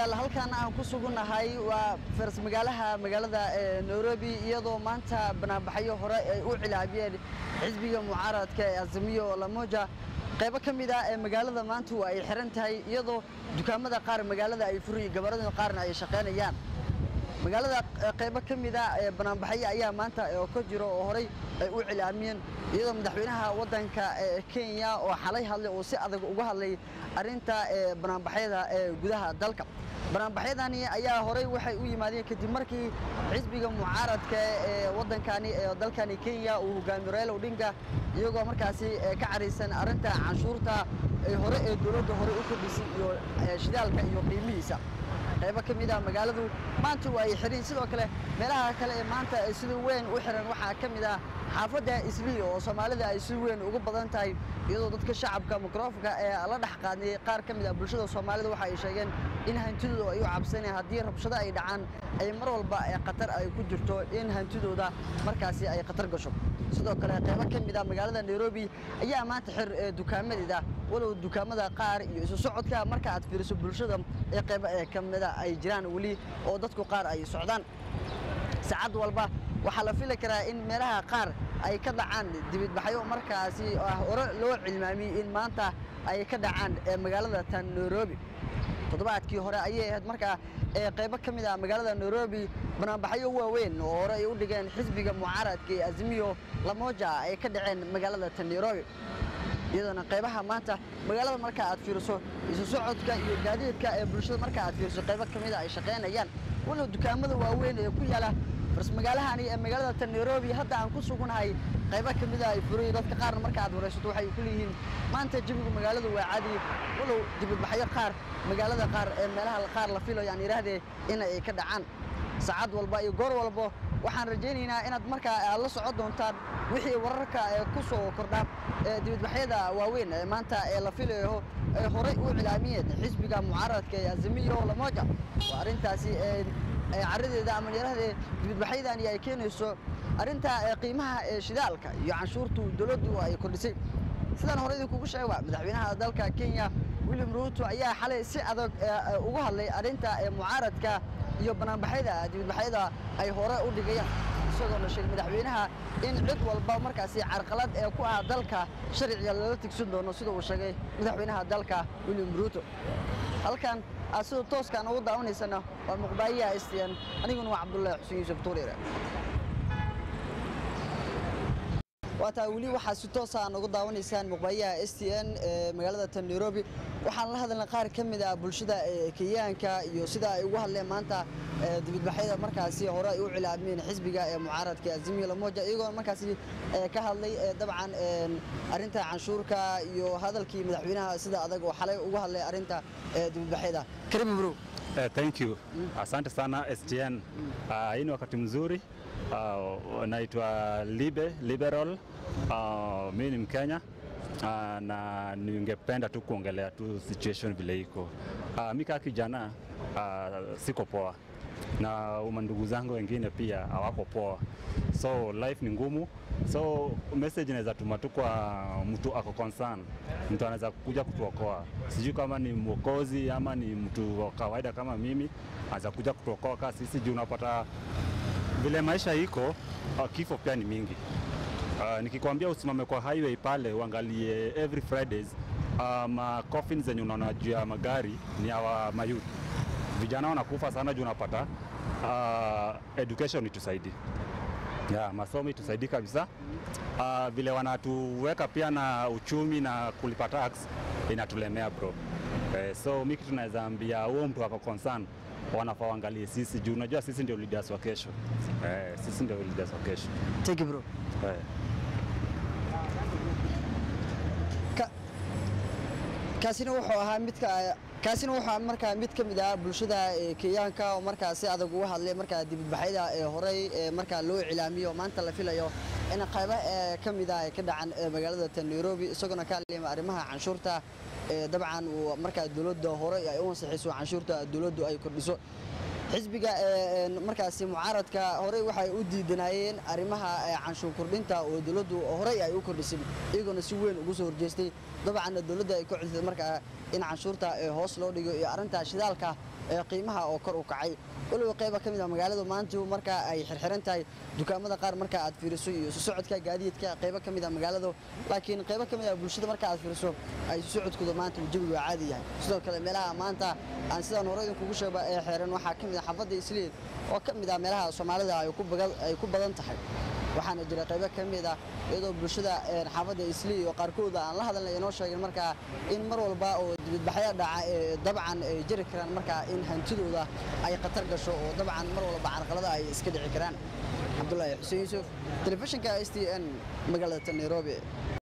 daawadayaal halkan aan ku sugunnahay waa faras magaalaha magaalada nairobi iyadoo maanta banaanbaxyo hore ay u cilaabiyeen xisbiga mucaaradka ee azamiyo lamoja qaybo ka mid ah ee magaalada maanta waa ay xiran tahay iyadoo dukaamada qaar magaalada ay furiyi gabarada qaarna ay shaqaynayaan magaalada qaybo ka mid ah ee banaanbaxyo ayaa maanta oo ka jiro oo horey ay u cilaamiyeen iyadoo madaxweynaha waddanka kenya oo xalay hadlay oo si adag uga hadlay arrinta banaanbaxyada ee gudaha dalka banaanbaxyadani ayaa horey waxay u yimaadeen kadib markii xisbiga mucaaradka ee waddankani ee dalkani kenya uu hogaamiyo raila odinga iyagoo markaasi ka caraysan arrinta canshuurta ay hore ee dowladda hore u kordhisay iyo shidaalka iyo qiimihiisa qaybo ka mid ah magaaladu maanta waa ay xirin sidoo kale meelaha kale ee maanta ay sida weyn u xiran waxaa ka mid ah xaafadda islii oo soomaalida ay si weyn ugu badan tahay iyadoo dadka shacabka mikrofonka ee la dhex qaadnay qaar ka mid ah bulshada soomaalida waxa ay sheegeen in hantidooda ay u cabsanayaan haddii rabshado ay dhacaan ay mar walba khatar ay ku jirto in hantidooda markaasi ay khatar gasho sidoo kale qaybo ka mid ah magaalada nairobi ayaa maanta xir dukaamadeeda walow dukaamada qaar iyo isu socodka marka aad fiiriso bulshada ee qaybo ee ka mida ay jiraan weli oo dadku qaar ay socdaan saacad walba waxaa la fili karaa in meelaha qaar ay ka dhacaan dibidbaxyo markaasi hore loo cilmaamiyey in maanta ay ka dhacaan magaalada tan nairobi toddobaadkii hore ayay ahayd markaa ee qaybo ka mid ah magaalada nairobi banaanbaxyo waaweyn oo hore ay u dhigeen xisbiga mucaaradka ee azimiyo lamoja ay ka dhaceen magaalada tan nairobi iyadoona qaybaha maanta magaalada marka aad fiiriso isu socodka iyo gaadiidka ee bulshada marka aad fiiriso qaybo ka mida ay shaqaynayaan walow dukaamada waaweyn ee ku yaala farsmagaalahani ee magaalada tan nairobi hadda aan ku sugunnahay qaybo ka mida ay furay dadka qaarna marka aad waraysato waxay ku leeyihiin maanta jawiga magaalada waa caadi walow dibadbaxyo qaar magaalada qaar ee meelaha qaar la filayo aan yidhaahdee in ay ka dhacaan saacad walba iyo goor walba waxaan rajaynaynaa inaad markaa aad la socon doontaan wixii wararka ee ku soo kordha ee dibadbaxyada waaweyn ee maanta ee la filayo ay horey u cilaamiyeen xisbiga mucaaradka ee azimiyo lamoja waa arrintaasi caradeeda ama yarahdee dibadbaxyadani ay keenayso arrinta qiimaha ee shidaalka iyo canshuurtu dowladdu ay kordhisay sidaan hore idinkugu sheega madaxweynaha dalka kenya william ruuto ayaa xalay si adag uga hadlay arrinta mucaaradka iyo banaanbaxyada dibadbaxyada ay hore u dhigayaan isagoona sheegay madaxweynaha in cid walba markaasi carqalad ee ku ah dalka sharciga lala tigsan doono sida uu sheegay madaxweynaha dalka william ruuto halkan aad sida tooskaan ugu daawanaysana waa muqbaayaha stn aniguna waa cabdullaahi xuseen yuusuf tuuriire waa taa weli waxaa si toosa aan ugu daawanaysaan muqbaayaha s t n ee magaalada tan nairobi waxaan la hadalnay qaar ka mid ah bulshada kenyaanka iyo sida ay ugu hadleen maanta dibadbaxyada markaasi hore ay u cilaameen xisbiga ee mucaaradka azimiyo lamoja iyagoo markaasi ka hadlay dabcan arrinta canshuurka iyo hadalkii madaxweynaha sida adag oo xalay ugu hadlay arrinta dibadbaxyada karibu bro thank you asante sana STN uh, hii ni wakati mzuri uh, naitwa Libe Liberal uh, mimi ni Mkenya uh, na ningependa tu kuongelea tu situation vile iko uh, mimi kama kijana uh, siko poa na uma ndugu zangu wengine pia hawako poa, so life ni ngumu. So message inaweza tuma tu kwa mtu ako concern, mtu anaweza kuja kutuokoa, sijui kama ni mwokozi ama ni mtu wa kawaida kama mimi, anaweza kuja kutuokoa kaa sisi, juu unapata vile maisha iko, uh, kifo pia ni mingi. Uh, nikikwambia usimame kwa highway pale uangalie every Fridays uh, ma coffin zenye unaona juu ya magari ni awa mayouth vijana wanakufa sana juu unapata uh, education itusaidi yeah, masomo itusaidi kabisa uh, vile wanatuweka pia na uchumi na kulipa tax inatulemea bro eh, so mi kitu naweza ambia huo mtu ako concern wanafaa waangalie sisi juu unajua sisi ndio leaders wa kesho eh, sisi ndio leaders wa kesho thank you bro eh. kaasina wuxuu ahaa midka kaasina wuxuu markaa mid ka mid ah bulshada kenyaanka oo markaa si adag uga hadlay markaa dibadbaxyada ee horey ee markaa loo cilaamiyo maanta la filayo in qaybo ee ka mid ah ay ka dhacaan magaalada tan nairobi isagoona ka hadlayma arrimaha canshuurta ee dabcan uu markaa dowladda hore ay u ansixiso canshuurta dowladdu ay kordhiso xisbiga markaasi mucaaradka horey waxay u diidanaayeen arrimaha canshuur kordhinta oo dowladdu horey ay u kordhisay iyagoona si weyn ugu soo horjeestay dabcan dowladda ay ku celisay markaa in canshuurta hoos loo dhigo iyo arrinta shidaalka ee qiimaha oo kor u kacay waliba qayba ka mid ah magaaladu maanta markaa ay xirxiran tahay dukaamada qaar marka aad fiiriso iyo isu socodka gaadiidka qaybo ka mid ah magaaladu laakiin qaybo ka mid ah bulshada marka aad fiiriso ay isu socodkooda maanta jawigu caadi yahay sidoo kale meelaha maanta aan sidaan hore idinkugu sheega ee xiran waxaa ka mid ah xaafadda isliid oo ka mid ah meelaha soomaalida ay ku badan tahay waxaana jira qaybo ka mid ah iyadoo bulshada xaafadda islii oo qaarkooda aan la hadalnay inoo sheegin markaa in mar walba oo dibadbaxyo dhaca ee dabcan ay jiri karaan markaa in hantidooda ay khatar gasho oo dabcan mar walba carqalada ay iska dhici karaan cabdulaahi xuseen yuusuf telefishinka s t n magaalada nairobi